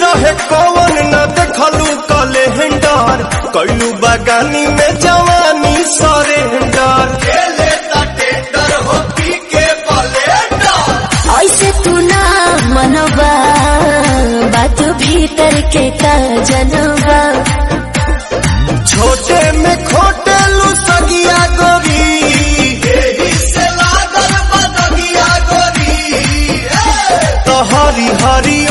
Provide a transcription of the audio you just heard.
रहे कौन न देखलू कलेंडर कैलू बगानी में जवानी सरेंडर खेले टेंडर हो पी के बलेंडर ऐसे तू ना मनवा बात भीतर के का जनवा छोटे में खोटे लू सगिया गोरी एही से लागल बदगिया गोरी तो हरी हरी